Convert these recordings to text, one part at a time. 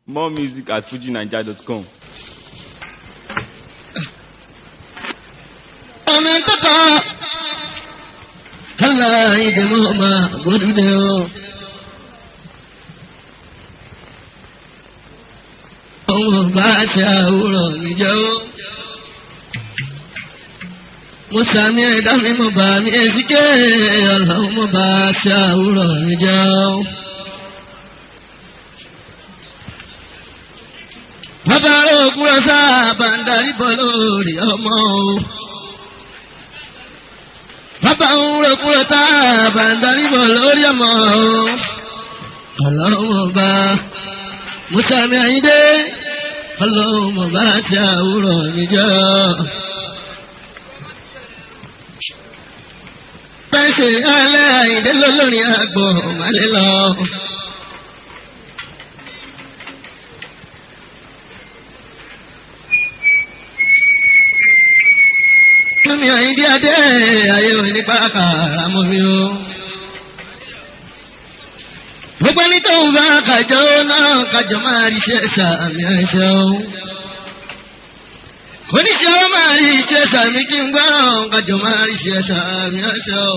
More music at fujinaija.com. ọmọ kọ́kọ́ kálá ìdèmọ́ ọmọ gbódúdé o. ọmọ bá ṣe àwòrán mi jẹ́ o. mo sàmì ẹ̀dá mi mo bá mi èsìké ọlọ́run mo bá ṣe àwòrán mi jẹ́ o. bàbá òkúrọ̀ sábà ń darí bọ́ lórí ọmọ o bàbá ń rẹ̀kúrẹ̀ tá a bá ń darí bọ̀ lórí ọmọ o. ọlọ́run bá mùsàmì àyíndé ọlọ́run bá ṣe àwùrọ̀ níjọ́. pẹ́sẹ̀ alẹ́ àyíndé lọ́lọ́rin àgbọ̀ màlẹ́ lọ. mi àyíndé adé ayé òní pàkà àmọ́ mi o. gbogbo ẹni tó ń bá kàjọ náà kàjọ máa rí iṣẹ́ sàmì ẹ̀ṣẹ̀ o. oníṣẹ́ ó máa rí iṣẹ́ sàmì kí n gbọ́ kàjọ máa rí iṣẹ́ sàmì ẹ̀ṣẹ̀ o.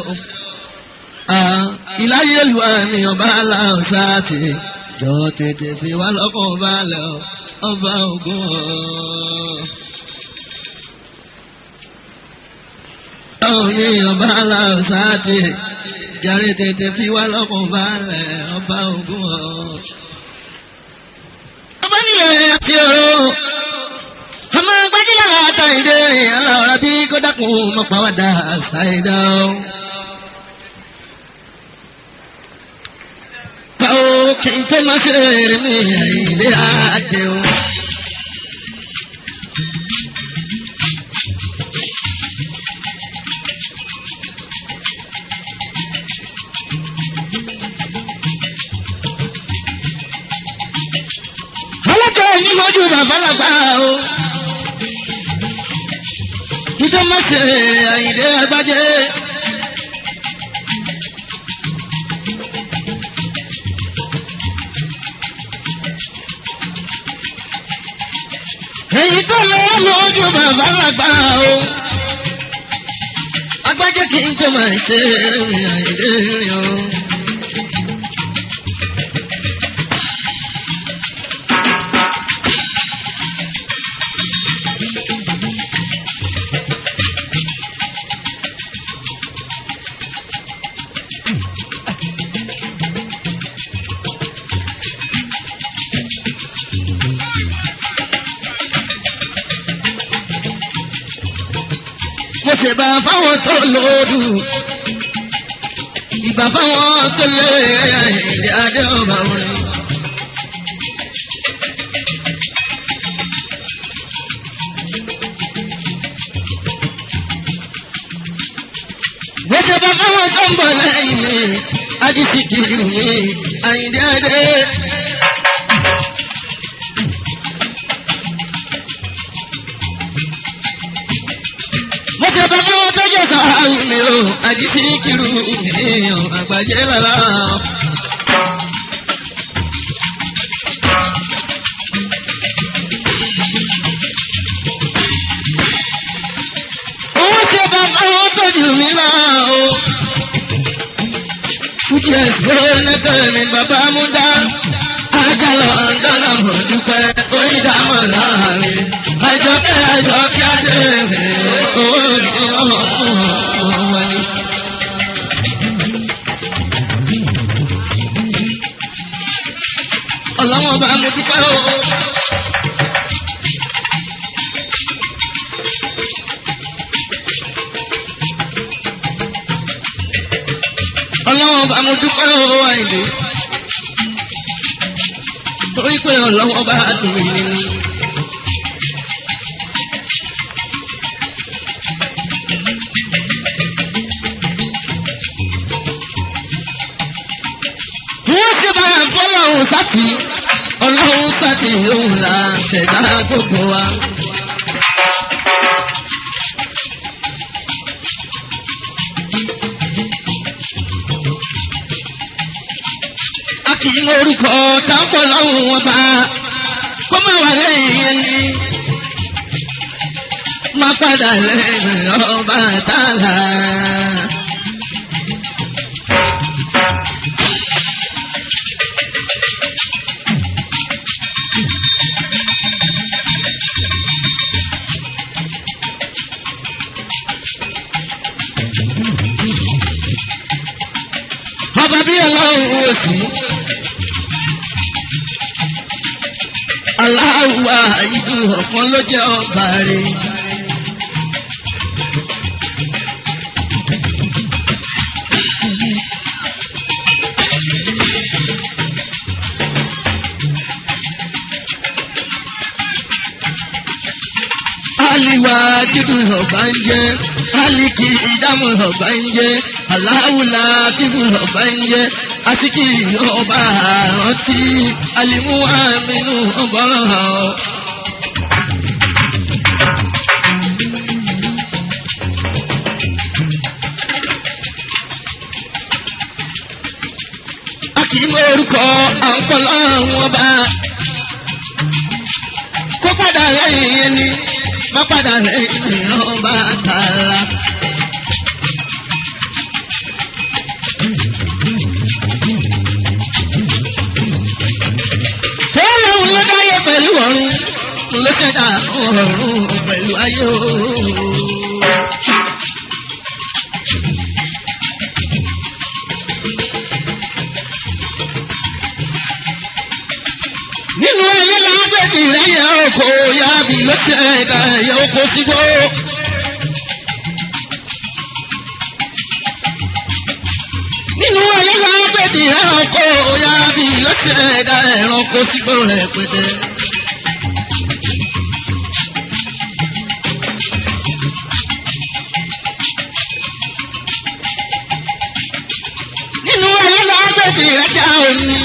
ìláyé lu àmì ọba aláǹsá ti jọ tètè fi wá lọ́kàn balẹ̀ ọba ògùn ọ̀. Omi ọba aláwọ̀sáàtì jàre tètè fi wá lọ́kùn balẹ̀ ọba ògùn ọ̀. Ọba nílẹ̀ àti ọ̀rọ̀ ọmọ gbajúmọ̀ àtàìdé aláwọ̀rá bí kò dákun mọ̀ pàwọ́dà ṣàìdá o. Káwó kí n tó máa ṣe èrè mi àìdé àjẹ o. ọlọ́jọ́ yìí mọ́jú bàbá làgbà o. Títọ́ má ṣe àyìndé agbájé. Èyí tó lọ mọ́jú bàbá làgbà o. Agbájé kì í tó máa ṣe àyìndé rìn o. mo ṣe bá fáwọn tó lòdù ìbá fáwọn tó lé ìdí adé ọba wọn. mo ṣe bá fáwọn tó ń bọ̀ lẹ́yìn mi ajísí kiri mi àyìndí adé. mo ṣe bá fáwọn tó jẹ́ sàárù mi o àjísí kiri mi o àgbàjẹ́ lára. Owó ṣe bá fáwọn tó jù mí lọ o. Fújì ẹ̀sìn lẹ́tọ̀ mi bàbá mú dá. Àjàlọ̀ ọ̀dọ́lọ̀ mọ̀ dúpẹ́ onídàámọ̀ láàrin. Àjọkẹ́ àjọkẹ́ adé rẹ̀ owó ní ọmọ fún ọmọ wọlé. Ọlọ́wọ́n bá mo dúpẹ́ o. Ọlọ́wọ́n bá mo dúpẹ́ o àìlè. Torí pé ọlọ́wọ́n bá dùn mí nínú. Wọ́n ṣe bá fọ́lọ́hún sátì, ọlọ́hún sátì òun là ṣẹ̀dá gbogbo wa. A kì í orúkọ táwọn ọlọ́run wọn bá kó má wà lẹ́yìn ẹni má padà lẹ́yìn ọba tààlà. ọba bí ọlọ́run wò sí. aláwa ìlú ọ̀kan ló jẹ́ ọba rẹ̀. aliwa dídùn ọba ń jẹ aliki ìdámọ̀ ọba ń jẹ aláwùlà dídùn ọba ń jẹ asiki ọba àrántí alimu aminu ọba hàn. a kì í mọ orúkọ àǹkọ́lọ́ àwọn ọba kó padà lẹ́yìn yẹn ni má padà lẹ́yìn ọba tààlà. Fẹ́ẹ́rẹ́ òun ló dáyé pẹ̀lú ọ̀run, ló ṣẹ̀dá ọ̀run pẹ̀lú ayé ooo. nínú ayé lábẹ́bí lẹ́yìn ọkọ̀ yábì ló ṣe ẹ̀dá ẹ̀yẹ oko sígbó. nínú ayé lábẹ́bí lẹ́yìn ọkọ̀ yábì ló ṣe ẹ̀dá ẹ̀rànkó sígbó rẹ̀ pété. nínú ayé lábẹ́bí lẹ́jà omi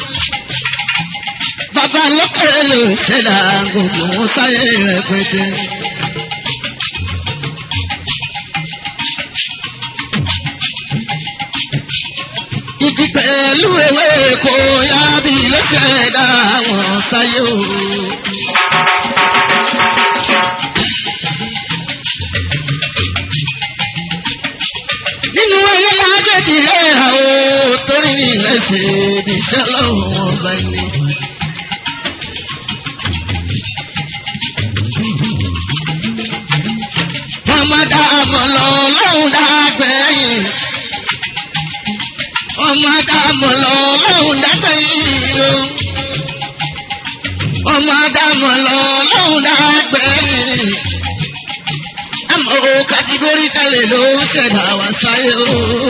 bàbá lókèrè ló ṣẹlá gbogbo wọn sáyé rẹpẹtẹ. ìdí pẹ̀lú ewé kò yá bí ló ṣẹ̀dá wọn sáyé o. nínú ayé lágbèdì ẹ̀ àwọn torí ilẹ̀ ṣe ìdíṣẹ́ lọ́wọ́ ọba ilé. ọmọ dàmọ̀ lọ lọ́hùn dàgbẹ̀yìn. ọmọ dàmọ̀ lọ lọ́hùn dàgbẹ̀yìn o. ọmọ dàmọ̀ lọ lọ́hùn dàgbẹ̀yìn. àmọ́ o kàtígórì tẹ̀lé ló ń ṣẹ̀dá wá sáyé o.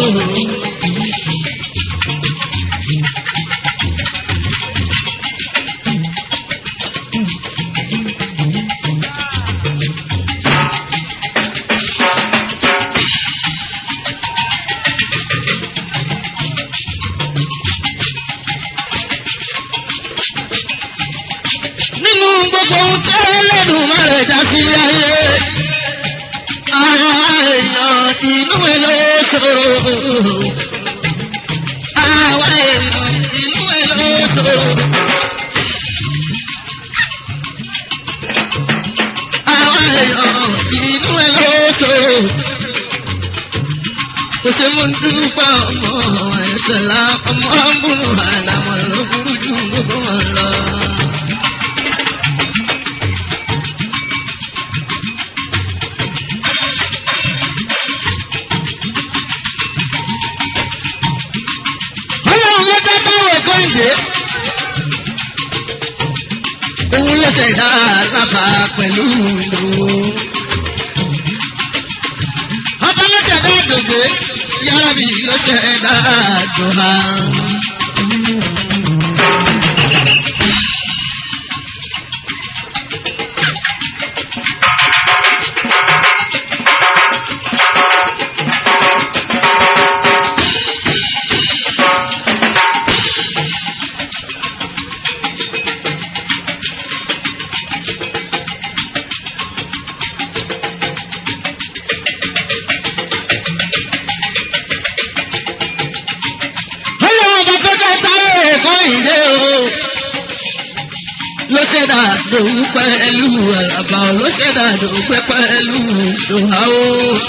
nínú gbogbo ohun tó lẹ́nu má rẹ̀ já sí ayé. Ara èèyàn inú ẹ̀ ló ṣòro. Àwa èèyàn inú ẹ̀ ló ṣòro. Àwa èèyàn inú ẹ̀ ló ṣòro. Kò ṣe mú dúpọ̀ ọmọ ẹ̀ṣẹ̀ la ọmọ ọ̀bùnú àlàmọ̀ ló burú jù gbogbo wọn lọ. ọlọ́run ló dá báwọ̀ ẹ̀kọ́ ìdè. òun ló ṣẹ̀dá lábà pẹ̀lú ìlú. ọba ló ṣẹ̀dá àdògbé yàrá mi ló ṣẹ̀dá àdòhà. ọlọ́run ló ṣẹ̀dá dòwú pẹ̀lú àràbà ló ṣẹ̀dá dòwú pẹ̀lú dòháwó.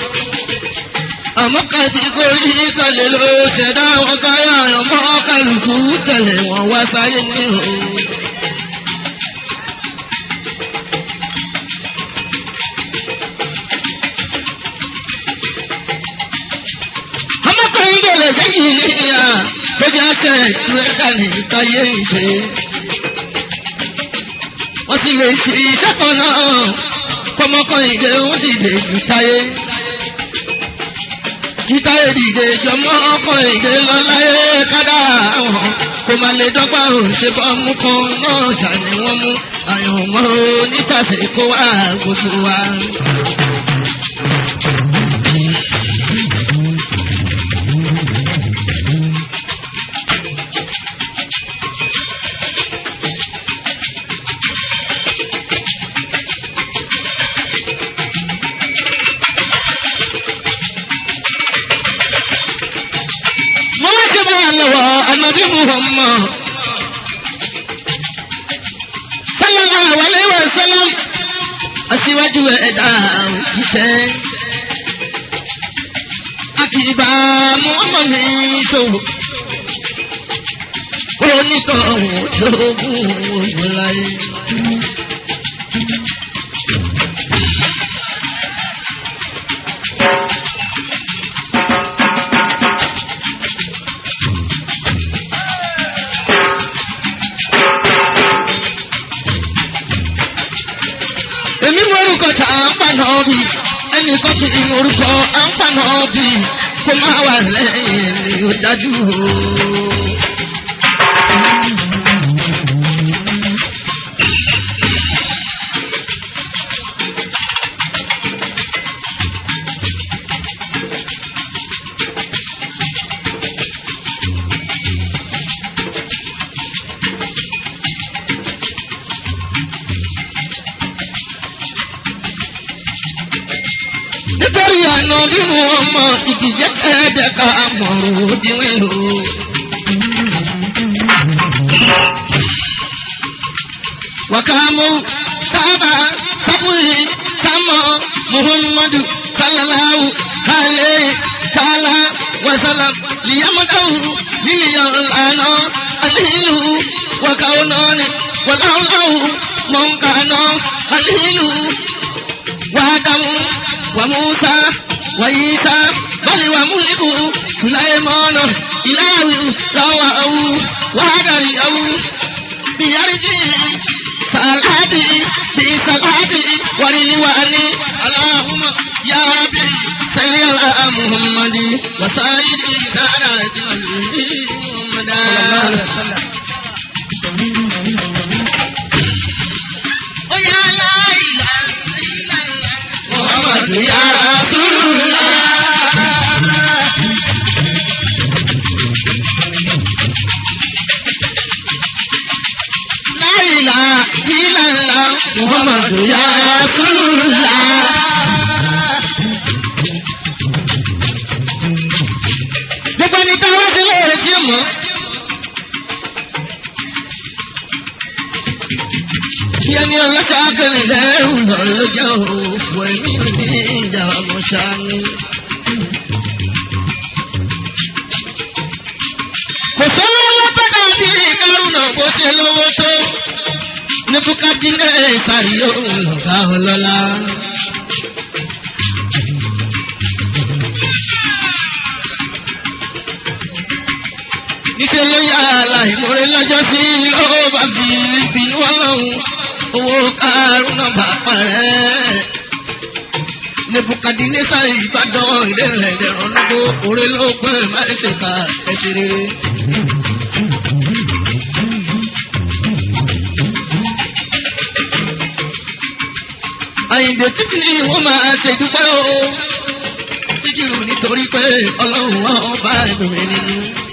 àmọ́ kàtígórì kọlẹ̀ ló ṣẹ̀dá wọn káyà ọmọ kálukú tẹ̀lé wọn wá sáyé ní òun. ọmọkùnrin tó lè jẹ́ kí ní ìyá lójú ẹsẹ̀ tìrẹ́kà ní ìtayé ìṣe. wọ́n ti lè ṣe iṣẹ́ kan náà kọ́mọkùnrin dé wọ́n dìde ìtayé. ìtayé dìde ìjọmọ́ ọkùnrin dé lọ láyé kádà àwọn kò má lè dọ́gba òun ṣe bọ́ mú kan náà ṣàní wọ́n mú àyànmọ́ onítàsé kó wá gbogbo wa. mo wá ṣe báyà lọ́wọ́ ànábì muhammad sallallahu alayhi wa sallam aṣíwájú ẹ̀dá òjíṣẹ́ akíba muhammad ní ṣòwò onítọ̀hún ṣògùn ògùn láyé. èmi mọ orúkọ tá à ń pa náà bí ẹnì kan kì í mọ orúkọ à ń pa náà bí kó má wà lẹ́yìn ni ó dájú o. nítorí àná bí wọn mọ ìdíje kẹ́ẹ̀dẹ́ka mọ̀rọ̀ òdiwọ̀n lò. wàkàmú sábà sábùrì sámọ muhammadu sallallahu alayhi sálá wasalam liyamadahu lílìyàn lànà alihilu wàkàwọnọ́ni wàláwùláwù mọ̀nkànà alihilu wàdàmú. وموسى وعيسى بل وملك سليمان إله رواه وهدره بيرجه صلاته بصلاته ورلواني اللهم يا ربي صل على محمد وسائر سادات محمد ويا لا إله إلا الله محمد يا رسول الله لا إله إلا الله محمد يا رسول الله gbogbo ẹni tá a wá sí lóore tí ó mọ̀. Yẹ́nì ọlọ́sà kẹrin lẹ́rù lọ lọ́jọ́ òfò ẹ̀mí ní ìjà ọmọ sani. Kò sówó lọ́tọ́ dàbí kárùnà bó ṣe lówó tó. Ní Bukadílẹ̀ ìsàrí òun lọ̀gá ọlọ́lá. Níṣẹ́ ló yá aláìmoore lọ́jọ́ sí lọ́wọ́ bá fi ìbínú ọlọ́run owó kárùnà bá parẹ́. Nebukadinesa Ìbàdàn ìdẹ́rẹ̀ ìdẹ̀rọ̀ lọ́gbọ́ orí ló pẹ́ máa ṣe ká ẹ̀ṣẹ̀ rere. Àyìnbó títí ni wọ́n máa ṣe dúpẹ́ o. Síkìrù nítorí pé ọlọ́run wọn bá ẹ̀dùn rẹ̀ nínú.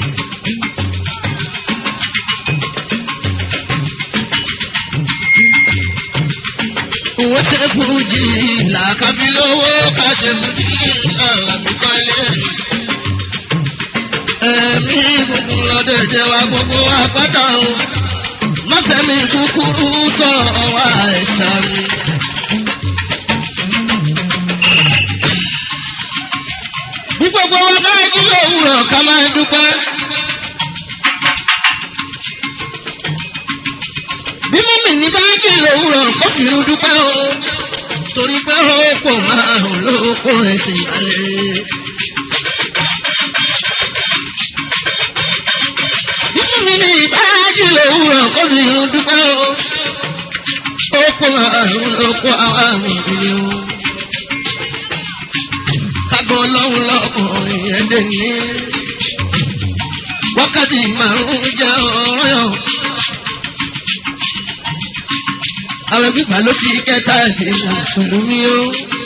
Owó ṣe fújì làkàbí lówó ká ṣe fújì àbíkọ́lé. Ẹ̀mí gbogbo lọ́dọ̀ jẹ́ wa gbogbo apáta o. mọ́fẹ́mi kúkúrú tọ̀ wá ẹ̀sán mi. bí gbogbo wa bá jí lówùrọ̀ ká máa dúpẹ́. bí mọ́mì ní bá jí lówùrọ̀ kó fi irú dúpẹ́ o torí pé ó pò márùn ló kó ẹsìn balẹ̀. bí mọ́mì ní bá jí lówùrọ̀ kó fi irú dúpẹ́ o ó pò márùn ló kó àwọn àmì ìdílé o kágbọ́ lọ́hùn lọ́kùnrin ẹ̀dẹ̀ ní. wákàtí márùn-ún jẹ́ ọ̀rọ̀. àwọn gbígbà ló fi kẹta ẹ̀sìn mùsùlùmí o.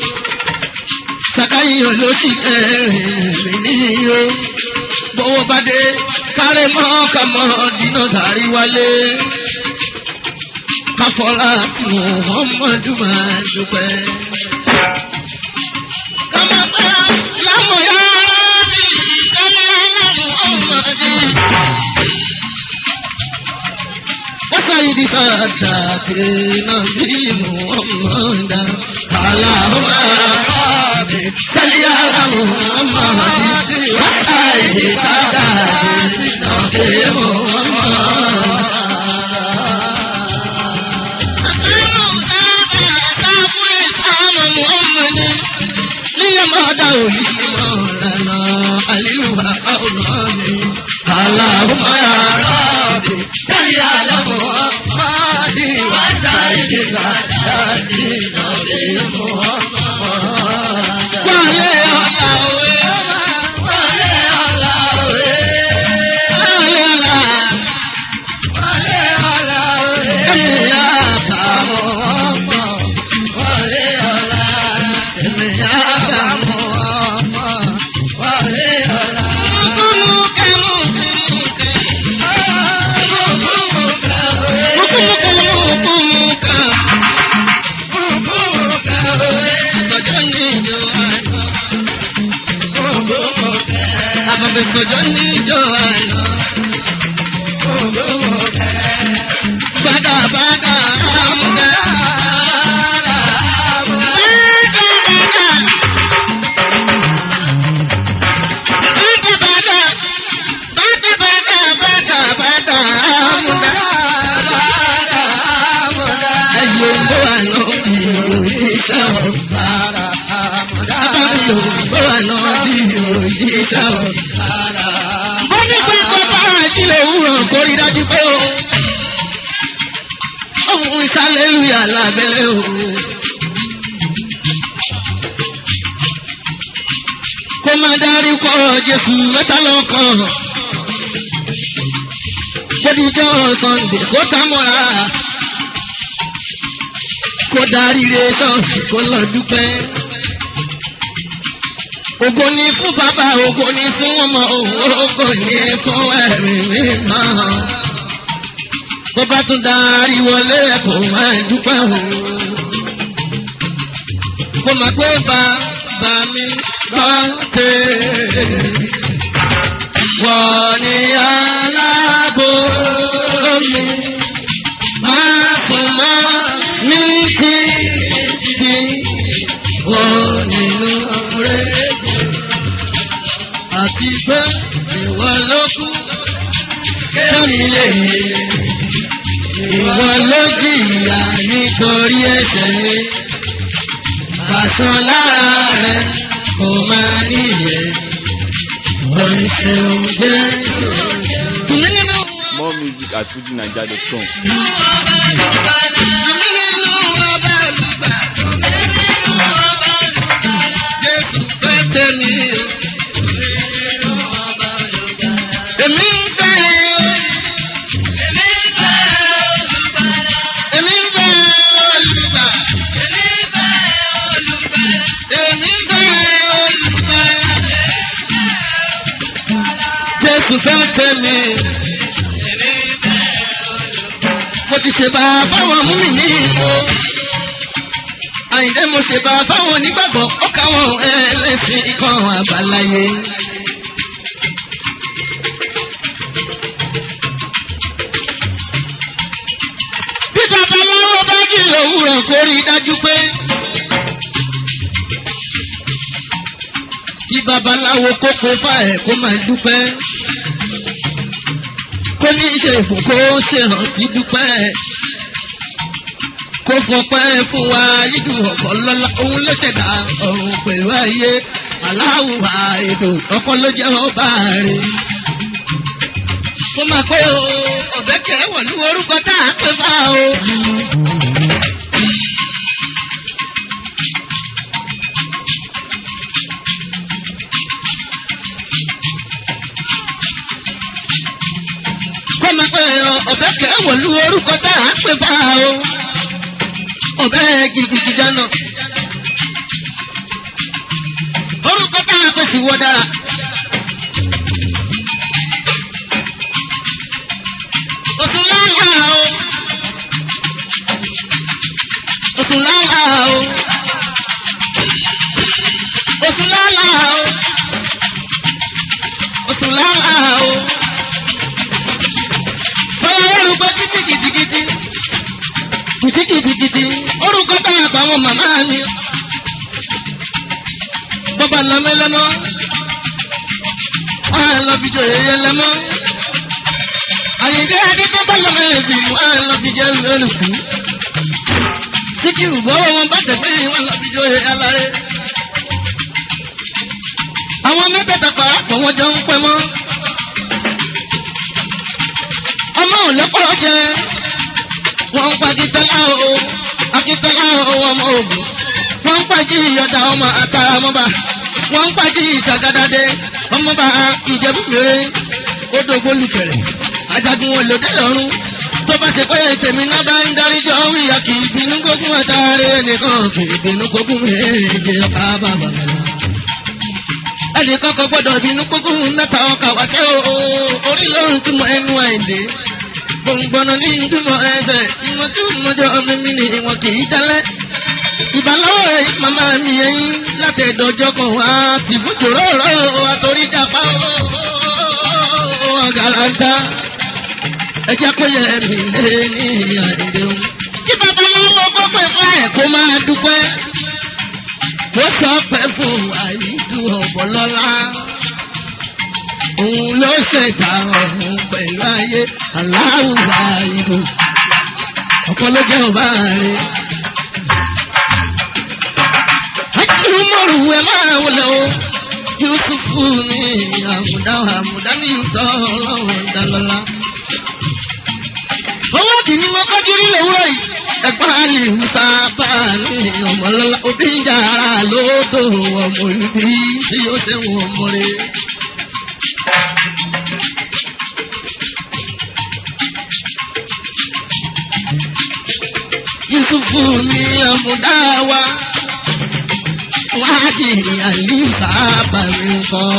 sàkáyọ̀ ló sì kẹrin níyì o. bọ́wọ́ bá dé kárẹ́ mọ́ kàmọ́ dínà sàrí wálé. káfọ́lá Muhammadu máa dúpẹ́. Kama lamu ya Rabbi, kama lamu Muhammadi. وسيد فتاك نبي محمد اللهم ربي صل على محمد وسيد فتاك نبي محمد ليما دولي مولانا أليوها أولاني اللهم يا ربي صل على محمد وسيد الأحداث نبي محمد وعلي الله وعلي الله وعلي الله وعلي الله يا محمد وعلي الله Bada bada ramda Mo ní pé bàbá àjílẹ̀ òwúrọ̀ kò rí dájú pé o. Ohun ìsàlẹ̀ lùyà lábẹ́lẹ̀ o. Kó máa darí kọ́ Jésù mẹ́ta lọ́kàn. Bódìjọ́ Sọ́ndé kó támọ́ra. Kó darí re ṣọ́ọ̀ṣì kó lọ dúpẹ́. Ògo ni fún bàbá, ògo ni fún ọmọ, ògo ni fún ẹ̀mí mímọ́. Bó bá tún darí wọlé kó máa dúpẹ́ o. Kó máa pé bàbá mi gbọ́ tèrè. Wọ́n ní aláàbò mi. Máa fún mọ́ mi sí sí. Wọ́n nínú rẹ̀ àti pé ìwọ ló kú kéwì lè ìwọ ló jìyà nítorí ẹ̀ṣẹ̀ mi pàṣán lára rẹ kò máa níyẹ oríṣiríṣi jẹ́. Tùmí nínú More music at FujiNiger.com. Jésù fẹ́ tẹ̀mí. Èmi ń fẹ́ èmi ń fẹ́ olùgbà. Èmi ń fẹ́ olùgbà. Jésù fẹ́ tẹ̀mí. Mo ti ṣe bá fáwọn mú mi ní ìlú. Àyìndé mo ṣe bá fáwọn onígbàgbọ́ ó káwọn ẹlẹ́sìn kan àbáláyé. Bí babaláwo bá jí òwúrọ̀ kó rí i dájú pé. Bí babaláwo kókó fà ẹ̀ kó máa dúpẹ́. Kó ní ṣe ìkókó ṣe hàn kí dúpẹ́. Kó fọpẹ́ fún wa yíjú ọ̀pọ̀ lọ́la òun ló ṣẹ̀dá ọ̀run pẹ̀lú ayé. Aláwùwà ètò ọkọ ló jẹ́ ọba rẹ̀. Mo máa pé o, ọ̀bẹ kẹ́ wọ̀ ní orúkọ tá à ń pè fá o. Kọ́ máa pé o, ọ̀bẹ kẹ́ wọ̀ ní orúkọ tá à ń pè fá o. Ọ̀bẹ gidigidi dáná. Orúkọ tá à ń pè sí wọ́ dára. Òtún lálá o. Òtún lálá o. Òtún lálá o. Òtún lálá o. Bọ́lá orúkọ títí gidigidi. Títí gidigidi. Orúkọ táwọn àbáwọn màmá mi. Bọ́bá lọ́mẹ́lẹ́mọ́. Wọ́n á lọ fi jọ èyẹ lẹ́mọ́ àyèdè adé tó bá lọ́mọ ẹ̀bí wọn lọ fi jẹ́ lónìí. síkírù bọ́wọ́ wọn bá tẹ̀sí wọn lọ fi jọ aláré. àwọn mẹ́tẹ̀ẹ̀ta pàápọ̀ wọn jọ ń pẹ́ mọ́. ọmọ ò lọ́pọ̀ jẹ wọ́n ń pa akíntọ́lá o akíntọ́lá o ọmọ ògùn wọ́n ń pàjì ìyọ̀dà ọmọ àtàrà ọmọba wọ́n ń pàjì ìtàgádádé ọmọba ìjẹ́bùbẹ̀rẹ̀ odò gbólùkẹ̀rẹ̀ ajagun wọn lòdì lọ́rùn tó bá ṣe pé tèmi náà bá ń dáríjọ́ wíyà kì í bínú gbógun àtàrí nìkan kì í bínú gbógun méje ọkà bàbà lọ. ẹnì kankan gbọ́dọ̀ bínú gbógun mẹ́ta ọkà wá sí o orí lóhùn tí mo ẹnu àìdè gbòǹgbòǹnà ní ìdúmọ̀ ẹsẹ̀ ìwọ̀n tí mo jọ ọmọ mi ni ìwọ̀n kì í jálẹ̀. ìbálòwò rẹ̀ màmá mi ẹyin láti ẹ̀dọ̀jọ́ kan wá tìbújòrò rọ̀ àtòrí dàpá ọ̀gàlàntà ẹjẹ kó yẹ mi lé ní àdìdẹ o. kí babaláwo gbọ́pẹ́ fún ẹ̀ kó máa dúpẹ́. kó sọ pé fún àyíjú ọ̀bọ̀lọ́lá. òun ló ṣẹ̀dá ọ̀hún pẹ̀lú ayé aláwùwà ìlú. ọ̀pọ̀ ló jẹ́ ọba rẹ̀. akíní mọ̀rù ẹ̀ máa wọlé o. Yusufu ni àmùdá àmùdá ní ìtọ́ ọlọ́run dálọ́lá owó kìíní wọn kọjú rí lówùrọ̀ yìí ẹ̀gbọ́n àlè musa bá ní ọmọlọ́lá òbí ń jà ara lóòótọ́ ọmọ ìbí tí yóò ṣe wọn ọmọ rẹ. yusufu ni ọmọdá wa wáàdì àlè sábà mi kọ́.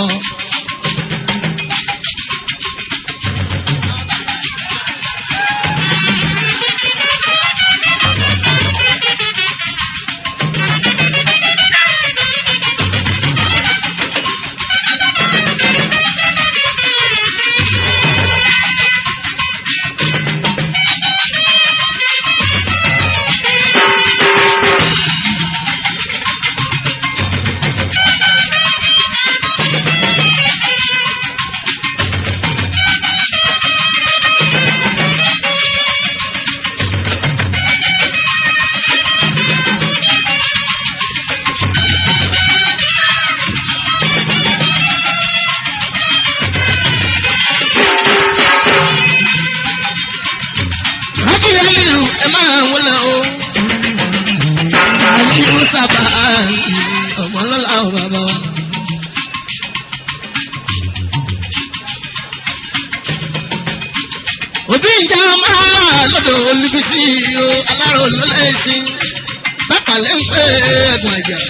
òbí ìjà máa lọ́dọ̀ olùbísí o alárò lọ́lẹ́sìn bákàlẹ́ ń pè é ẹ̀gbọ́n ìjà.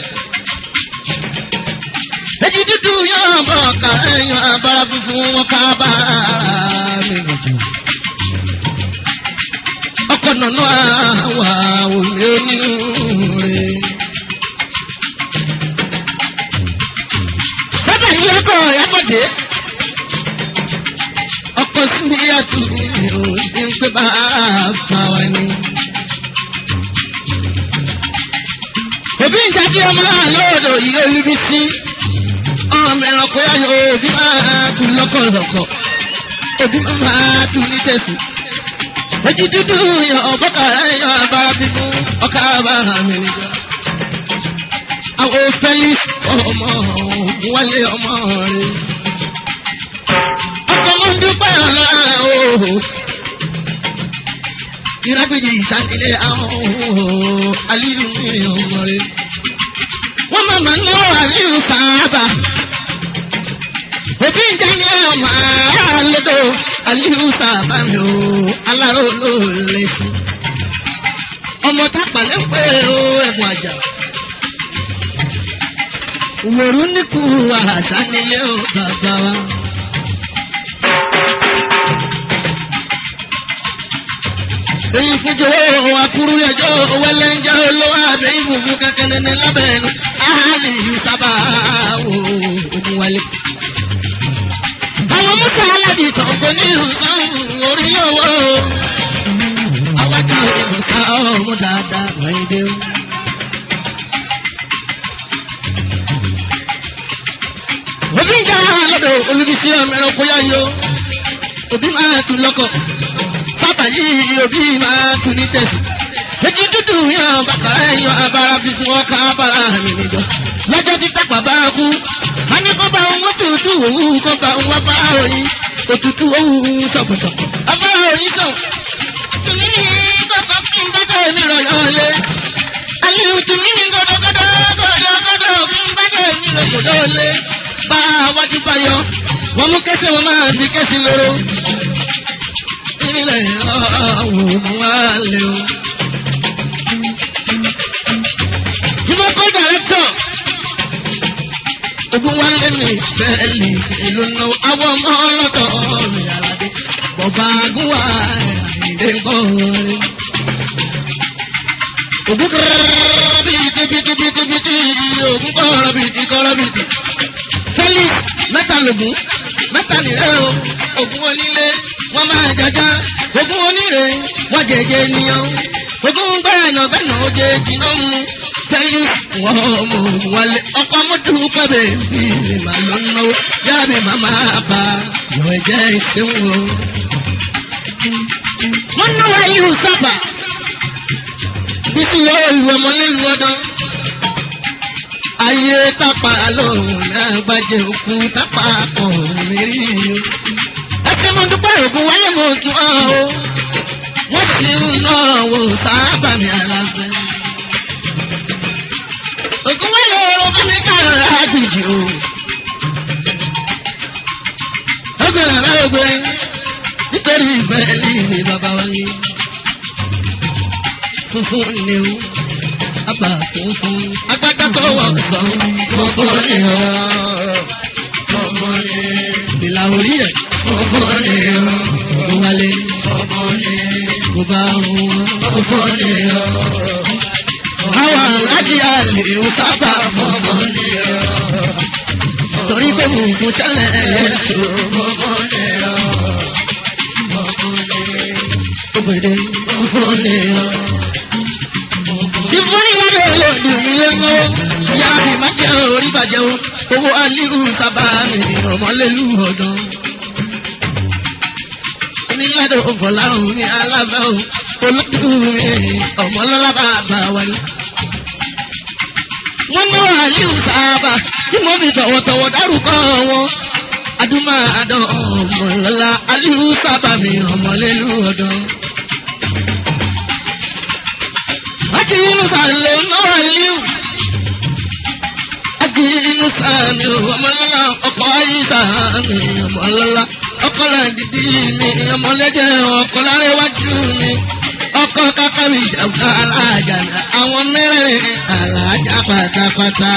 èjì dúdú yóò bọ̀ ká ẹ̀yàn abára funfun wọn ká bá mi nìjú. ọkọ̀ nànú àwà òní onírúurú. bàbá yìí ọkọ̀ yàgbọ́dé ọkọ̀ sí àtúnyẹ̀ ò ní pé bá a fà wá ní. òbí ń jáde ọmọ náà lóòdò yìí olúbi sí ọmọ ẹranko yá yóò òbí máa tún lọ́kọ̀lọ́kọ̀ òbí máa tún ní tẹ̀sí. ojú dúdú yan ọ̀bọ̀kà yan abára bíbú ọkà bàrà mi níjọ. àwọn fẹ́lí ọmọ wálé ọmọ rẹ̀. ọkọ̀ mọ́ ń dúpẹ́ ọ̀la ooo ìrágbèjì ìsàkílẹ̀ àwọn aliyu ní ọmọ rẹ̀. wọ́n máa ma ná aliyu sáábà. òbí ń jẹ́ ní ọmọ àlọ́dọ̀ aliyu sáábà mi ò aláró ló lè sí. ọmọ tápà lè pé ó ẹ̀bùn àjà. òwòrú níkù àṣà nílé ó bàbá wa. èyí fúnjọ akuru ẹjọ wẹlẹnjẹ olówó abẹ ìbùkún kankan nínú lábẹnu àhálì sábà wò òkun wálé. àwọn mọ́tò aládì kọ̀ọ̀kan ní ìhùsàn orí owó. àwájú ìhùsàn ọmọ dáadáa wáyé dé o. òbí ń jà lọ́dọ̀ olùbísí ọmọ ẹranko yá yó òbí máa tún lọ́kọ̀ bàbá yìí òbí máa tún ní tẹ̀sí. Èjì dúdú yan bàtà ẹ̀yàn abara fi fún ọkà abara mi níjọ. Lọ́jọ́ tí tápà bá kú, a ní kó bá wọn tútù òwú kó bá wọn bá òyìn. Òtútù òwú sọ̀pọ̀sọ̀pọ̀. Abára òyìn sàn. Tùmí ní kọ́kọ́ fún bàtà mi rọ̀yọ̀ lé. Àlè tùmí ní gọ́dọ̀gọ́dọ̀ gọ́dọ̀gọ́dọ̀ fún bàtà mi rọ̀yọ̀ lé. Bá a wájú bá yọ, wọ́n mú kẹ́sẹ̀ wọn máa fi kẹ́sì lóró ilẹ̀ ọ̀hún wá lé o. Jùmọ̀ kọ́ dàrẹ́tọ̀. Ogun wa lé mi fẹ́ẹ̀lì ìlú nà àwọn ọmọ ọlọ́dọ̀ mi àlàdé. Bọ̀bá agúnwà àìdè bọ̀ọ̀rẹ́. Ogun kọ́rọ́ bìtì bìtì bìtì bìtì ogun kọ́rọ́ bìtì kọ́rọ́ bìtì. Felix mẹ́ta lògùn mẹ́ta nìrẹ́ o. Ogun onílé wọ́n máa jaja ogún oníre wọ́n jẹjẹ ènìyàn ogún gbẹ́nà gbẹ́nà oje jìnnà mu sẹ́yìn wọ́n mú wọlé ọkọ̀ mọ́tò kọ́bẹ̀ bí mi máa lọ náwó yáàbí màmá bá yọ ẹ̀jẹ̀ ìṣẹ́wó. wọ́n náwó ayélu sábà bísí yọ ìlú ọmọ nílùú ọdún ayé tápà lóhùn náà gbàjẹ́ òkú tápà kọ̀ mẹ́rí ẹsẹ̀ mo dúpẹ́ ògùn wáyé mo tún ọ́ o. wọ́n sì ń lọ wò sábà mi aláfẹ́. ògùn wáyé ọ̀rọ̀ bá mi kàrọ̀ àjèjì o. ọgbẹ́ rárá ògbé nítorí ìfẹ́ ní bàbá wa ní. funfun ni o àgbà funfun agbádá tó wọ̀ sọ funfun ni o. funfun ni ìlà orí ẹ̀ ọmọdé ọ wálé ọmọdé kò bá wọn ọmọdé ọ. àwọn alájí àlè ń sábà ọmọdé ọ. torí pé mò ń kún tẹ́lẹ̀ lẹ́sọ̀ ọmọdé ọ. ọmọdé ọmọdé ọ. ìfúnni lábẹ́ olóòdù mi lé mọ́ ìyá mi má jẹ́ orí bàjẹ́ o owó alíhù sábà mi ọmọlélú ọ̀dọ́ onílàdọ̀ ọ̀bọ̀láhùn ní alábẹ́ ò olókùnrin ọ̀mọ́lọ́lá bàbá wa ni. wọ́n ní wàhálìú sábà tí mo fi tọ̀wọ̀tọ̀wọ̀ dárúkọ wọn. adúmọ̀ àdán ọ̀mọ̀lọ́lá alíú sábà mi ọ̀mọ̀lélú ọ̀dọ́. Aki inú sàlẹ̀ náà líù. Aki inú sàmì ọmọlọ́lá ọkọ̀ ayé sàmì ọmọlọ́lá ọkọlá dídí mi ọmọlẹ́jẹ̀ ọkọlá iwájú mi ọkọ kákà mi jàmbá alájà náà àwọn mẹ́rin alájà pátápátá.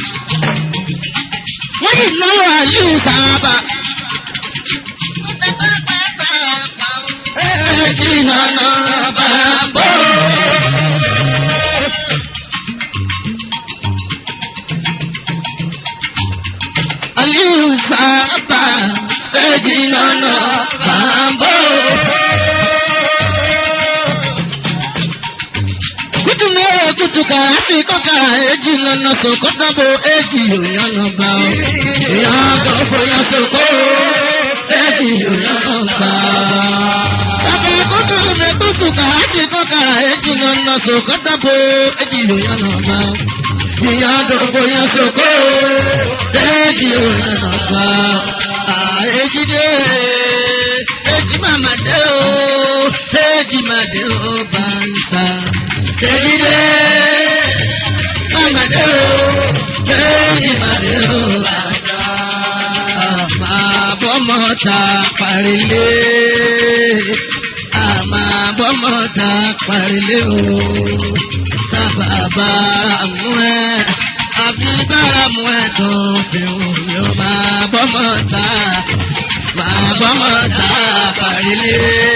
wọ́n yìí náwó àlù sábà. Ẹ̀ẹ́dì nànà bàbá. Àlù sábà ẹ̀jì nànà bàbá. kutu mere kutu ka asi kọka eji nana soko dabo eji oyana ba o. Ìyàgò fòyà soko eji oyana ba. Kàkà kutu mere kutu ka asi kọka eji nana soko dabo eji oyana ba o. Ìyàgò fòyà soko eji oyana ba. Èjì dé èjì màmá dé o èjì má dé o bá ń ta. Èjì dé màmá dé o èjì má dé o bá ń ta. Àmà bọ́mọ ta parílé. Àmà bọ́mọ ta parílé o. Sábàbà mú ẹ. Àbí bára mú ẹ tó fi hùn yóò máa bọ́mọ ta. Máa bọ́mọ ta parílé.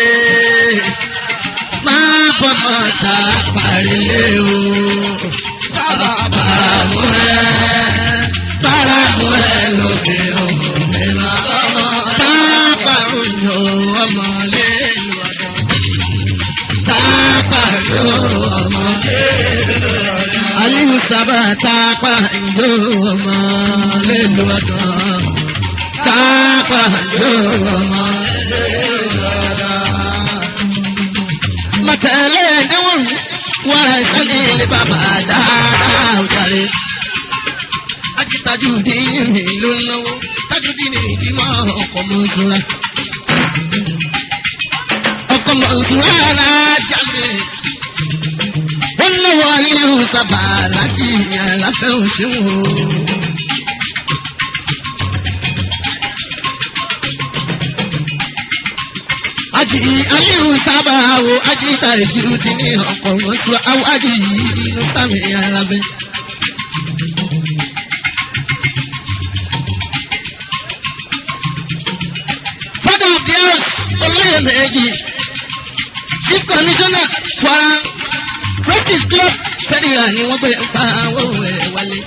Máa bọ́mọ ta parílé o. Sábàbà mú ẹ. Bára mú ẹ lóde o. Ẹ máa bọ́mọ ta. Pápá òjò ọmọlé lọ́dọ̀. Pápá òjò ọmọlé lọ́dọ̀. Aliyu sábà tápà ìjọ ọmọ lélu ọdún. Tápà ìjọ ọmọ lélu ọdún. Màtẹ̀lẹ́ ẹ̀dẹ́wọ̀n wàrà ìsẹ́ni ilé bàbá dáadáa òjàre. Ajítajú dín ní ló ń náwó. Tájú dín ní ìdímọ̀ ọkọ̀ mọ̀ ìṣúra. Ọkọ̀ mọ̀ ìṣúra alájà mi wọ́n lọ́wọ́ ayélujára sábà láti ìyàn láfẹ́ òṣèwò. Aji ayélujára sábà wo ajíta ìṣirò ti ní ọ̀pọ̀ oṣù àwọn ají yìí inú sámi alábẹ́. Father of the house, olóyè méjì, chief commissioner Kwara practice club fẹ́ríà ni wọ́n bẹ̀rẹ̀ pa àwọn ẹ̀ wálé.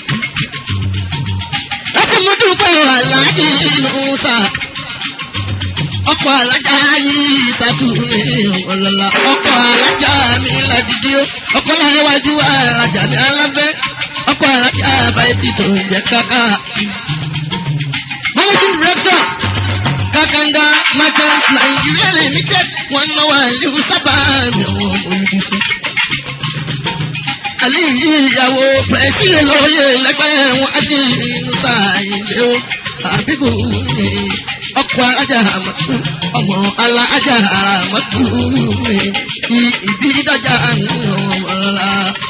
láti mú dúpẹ́ aláàjì Musa ọkọ̀ alájà yìí ìsàtúnmí ọ̀lọ́lá ọkọ̀ alájà mi ládìdí ó ọkọ̀ láyéwájú alájà mi alábẹ́ ọkọ̀ alájà báyìí tó ń jẹ káká. managing director kakanga merchants Nigeria limited wọn náwó àlù sábà mi ò olùdíje àlìyí ìyàwó pẹ̀sìlẹ̀ lóye lẹ́gbẹ́ wọn ájí inú sáyẹ̀dẹ̀ o àbíkú mi ọkọ̀ alájà àmọ́tú ọmọ alájà àmọ́tú mi kí ìdí dájà mi ọ̀la.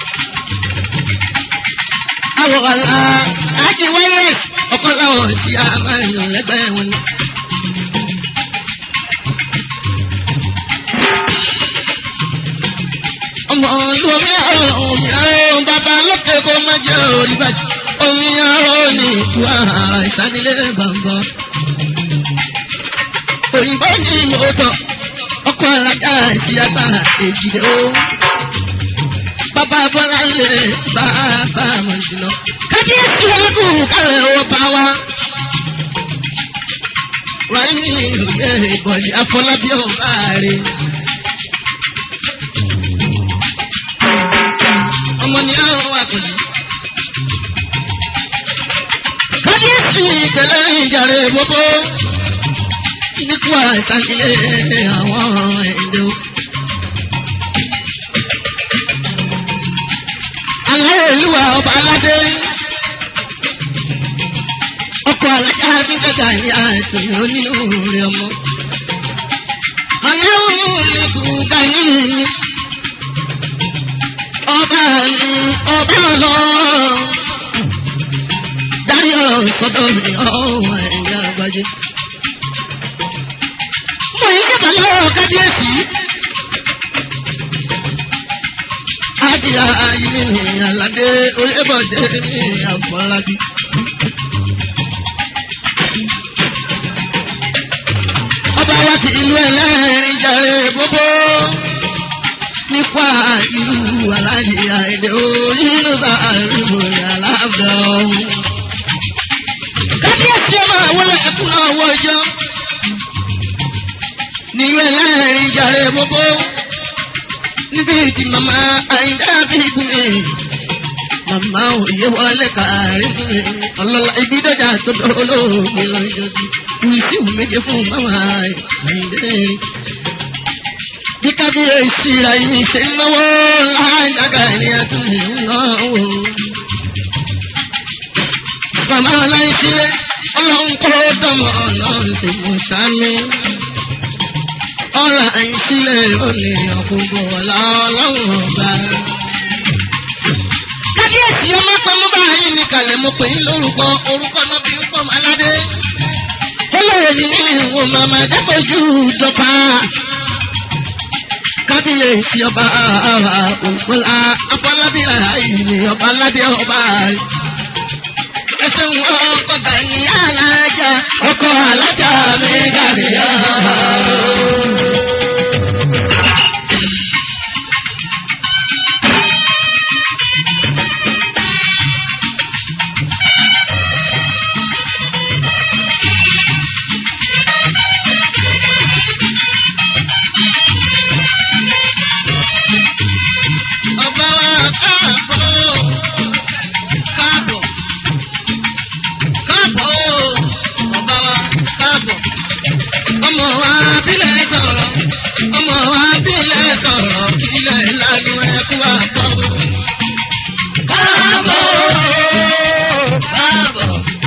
Àwọ̀ ọ̀la àti wáyé ọkọ̀ làwọn sí àmàlù lẹ́gbẹ́ wọn ni. ọmọ olómi àrùn òmìnira bàbá lókè kó má jẹ́ orí bàjẹ́ òmìnira ní ìtú ara ìsánilé bàbá. òyìnbó ní mọ́tò ọkọ̀ alága ìsíyàtà èjìdé o. bàbá bọ́lá ilé bàbá mọ̀jìnà. kábíyèsí ẹ̀kún kálẹ̀ ó bá wa. wàá ní ìlú yẹn ìbọ̀dì afọlábí ọ̀bá rẹ̀. ọmọ ní àwọn àkọlé. kábíyèsí ìkẹlẹ ìjàre gbogbo nípa ìsàkílẹ̀ àwọn ẹ̀dẹ́ o. àwọn olúwa ọba aládé ọkọ̀ alájà akínkẹ́kẹ́ àyà ètò onínú rẹ̀ ọmọ. àwọn olùkú dání ọba ni ọba lọ. Dáyọ̀ sọ́dọ̀ mi ọ̀hún ẹ̀yà àgbájé. Mo yí kẹta lọ́wọ́ kábíyèsí. Àdìyà ayé mi àlàdé oyébọ̀dé mi àfọlábí. Ọba wa ti ìlú ẹlẹ́rìn jàre gbogbo nípa ìlú aláàjì àìdè onínú sàárìbò aláàbẹ̀ ọ̀hún. kábíyèsí ọmọ àwọn ẹkùn náà wọjọ nílùú ẹlẹ́rìn jàre gbogbo níbi tí màmá àyíká bí gbé. Màmá òye wọlé kárí fún mi. Ọlọ́lá ibi dọ́jà tó dọ́rọ́ lóògbé lọ́jọ́ sí. Wíṣí méje fún màmá àyíká. Bí kábíyèsí ra yìí ṣe ń náwó láàjàgà ní àtúnyẹ̀ ń náwó. Màmá aláìsílẹ̀ ọlọ́run kọ́ dọ́mọ ọlọ́run sì mú sámi. Ọlá àìsílẹ̀ òní ọ̀kùnkùn ọ̀la ọlọ́run ọba. Kábíyèsí ọmọ pẹ̀lú báyìí ní kalẹ̀ mo pè é lórúkọ orúkọ náà bí ń pọ̀ aládé. Olóòní ní ìwọ̀n màmá dábòjú dọ́pá. Kábíyèsí ọba òǹkọ́lá afọlábíà ìní ọba aládé ọba ẹsẹ̀ wọn ọkọ̀ bẹ̀yìn alájà ọkọ̀ alájà mi gàdíyà. Ọba wa káàbọ̀ káàbọ̀ káàbọ̀ ọba wa káàbọ̀. ọmọ wa bílẹ̀ sọ̀rọ̀ ọmọ wa bílẹ̀ sọ̀rọ̀ kílẹ̀ lánàá ẹkú wa bọ̀. káàbọ̀ káàbọ̀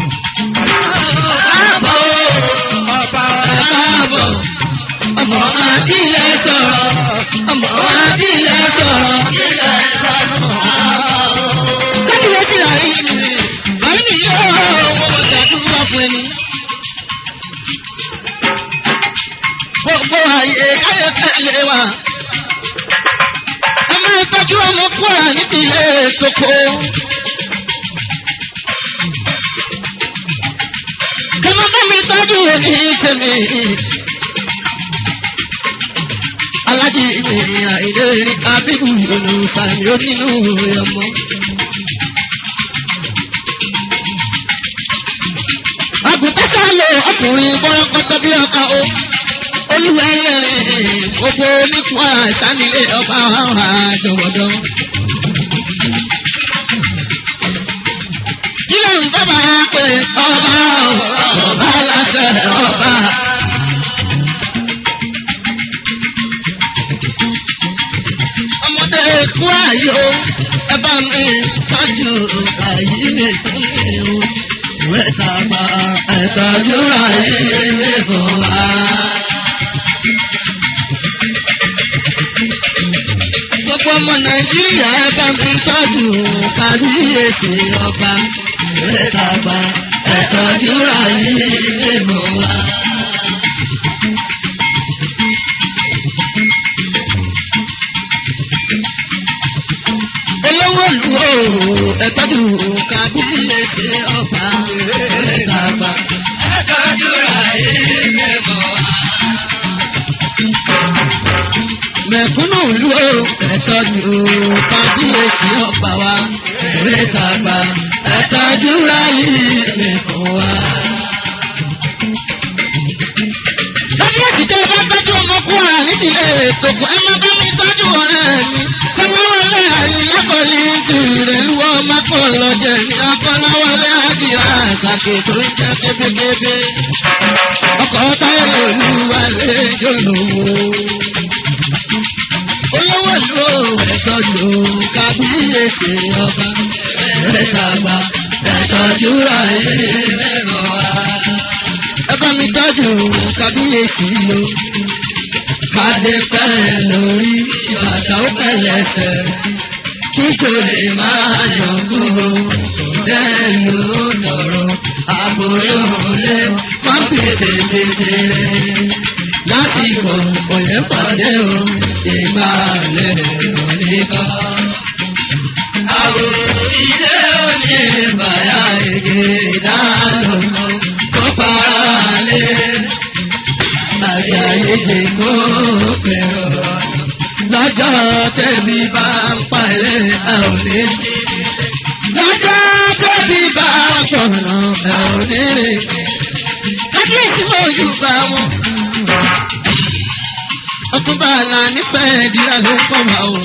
káàbọ̀ ọba wa káàbọ̀. ọmọ wa bílẹ̀ sọ̀rọ̀ ọmọ wa bílẹ̀ sọ̀rọ̀ kílẹ̀ lánàá. kábíyèsí àyè ni báyìí ni yóò wọ́n ṣàdúrà fún ẹni. Gbogbo àyè káyọ̀ tẹ̀lé wa. Ẹ máa tọ́jú ọmọ kúrò níbi ilé ìsoko. Kẹ́mọ́ bá mi tọ́jú òní tèmi. Alájí ènìyàn ìlérí Abíbù olùsàmì onínú ọmọ. àgùntàn sálọ ọkùnrin bọ́lọ́kọ́tọ́ bí ọkà o. olúwẹ̀lẹ̀ gbogbo oníkun àṣánilé ọba àjọwọ́dọ́. kí ló ń bábà pé ọba ọba láṣẹ ọba. ọmọdé kú àyò ẹ bá mi tọ́jú àyè mi fún mi o wẹ́tàgbà ẹ̀tọ́júra yìí fún wa. Gbogbo ọmọ Nàìjíríà bá mi tọ́jú kábíyèsí ọba. Wẹ́tàgbà ẹ̀tọ́júra yìí fún wa. olówó lu ooo ẹtọ́jú kábíyèsí ọba ẹ̀ẹ́dàgbà ẹtọ́jú ayé mẹ́fọ́ wa. mẹ̀kúnnù lu ooo ẹtọ́jú kábíyèsí ọba wa ẹ̀ẹ́dàgbà ẹtọ́jú ayé mẹ́fọ́ wa. kábíyèsí tẹ́ ẹ bá tọ́jú ọmọkùnrin nídìílé ètò ẹ má bá mi tọ́jú ọ̀rẹ́ mi kọ́láwọlé àyílákọ̀ọ́lì tìrẹ̀ lúwọ́ mákọ̀ọ́lọ́jẹ̀ ní akọ́láwọlé àdìyà àkàkè tó ń jẹ́ kébékébé. ọkọ̀ táyà olúwalé jòlówó. olówó ló ẹ̀tọ́jú kábíyèsí ọba ẹ̀ẹ́dàgbà ẹ̀tọ́jú ayé mẹ́rọ̀ wá. ẹ bá mi tọ́jú kábíyèsí lọ kádé pẹ́ lórí bàtà ó pẹ̀lẹ́sẹ̀ kíkò lè máa yàn kúrò lẹ́nu tọ̀rọ̀ àbúrò lé wọ́n pèsè tètè lásìkò òye pàdé o ìgbà lè oníkọ́. Àwòrán ilé òní bàyà èké ìdánù kó para lé àyàyèdè kó pẹ̀rọ. Lọ́jọ́ tẹ̀bí bá ń palẹ̀ ẹ̀ ò ní sí. Lọ́jọ́ tẹ̀bí bá ń sọ̀rọ̀ ẹ̀ ò ní rè. Kábíyèsí mo yù bá wọn. ọtúnba àlà nífẹ̀ẹ́ ìdílé ló ń kọ́ wa o.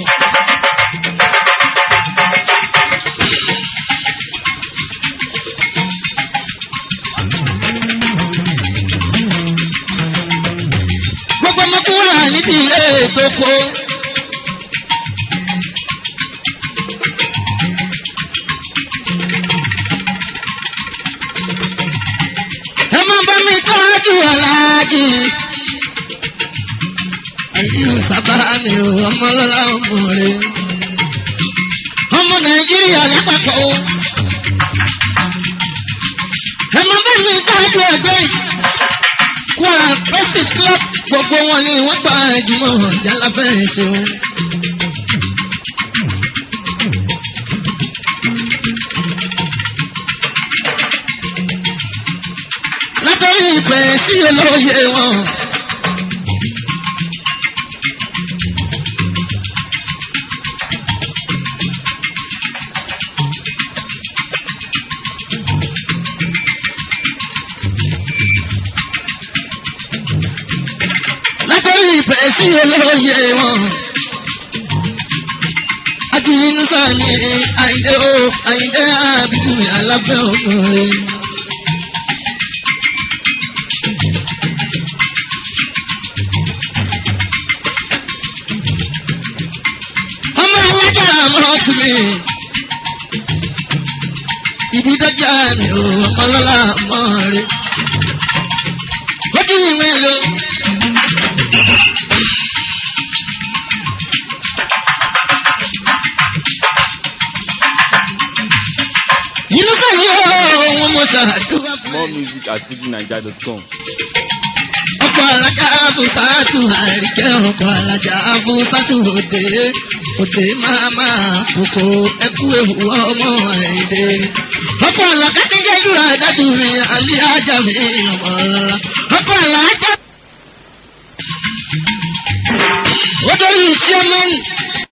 gbogbo ọmọkùnrin níbi ilé ètò kó. ẹ máa bá mi tọ́jú aláàjì. ẹ̀yin sábà mi ò ọmọlọ́lá ọmọ rẹ̀. ọmọ nàìjíríà lápapọ̀ o. ẹ máa bá mi tọ́jú ẹgbẹ́ yìí. Kwara Presic Club gbogbo wọn ni wọ́n gba ìjùmọ̀ jálàfẹ́ ṣe wọn. látọ̀rí ìpè sí olóye wọn. látọ̀rí ìpè sí olóye wọn. Akínyínú sáà ní àyíndé o, àyíndé àbíkú alábẹ́ ọkùnrin. ọmọ alájà àmọ́ tún mi. Ibi dọ́jà mi ò ọlọ́lá mọ́ rí. Ó kí ìwé lo. Inú sọ̀rọ̀ ohun mo ṣàdúrà fún More music at fujinaija.com. ọkọ̀ alájà abùsàtù àríkẹ́ ọkọ̀ alájà abùsàtù òde òde máa máa kókó ẹkú ewu ọmọ ẹ̀dẹ́. ọkọ̀ alájà kékeré jùlọ àdájú mi àlẹ́ ajá mi ọmọ ọ̀la. ọkọ̀ alájà. ó dórí iṣẹ́ mẹ́rin